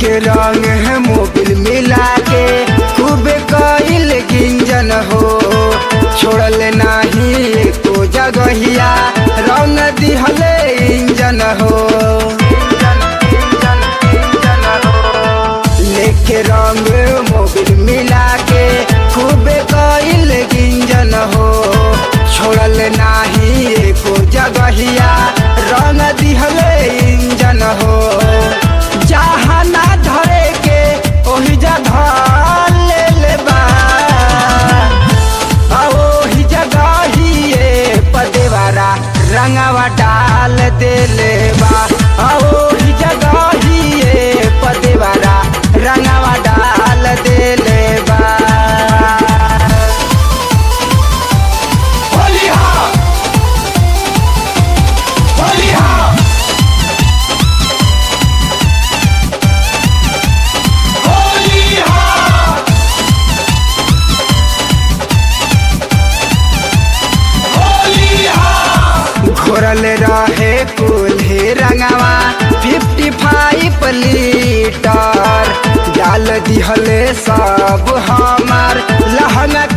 लेके रंग है मोबिल मिला के खूब कइल गिंजन हो छोड़ल नाही को जगहिया रंग दिहले इंजन हो लेके रंग मोबिल मिला के खूब कइल गिंजन हो छोड़ल नाही को जगहिया रंग दिहले इंजन हो जहाँ ना धरे के ओही जगह ले ले बा आ ओही जगह ही ये पदेवारा रंगवा डाल देले बा आ ओही जगह ही ये पदेवारा रंगवा डाल देले बा घोरल रहे कुल्हे रंगवा फिफ्टी फाइव लीटर डाल दिहले सब हमार लहंगा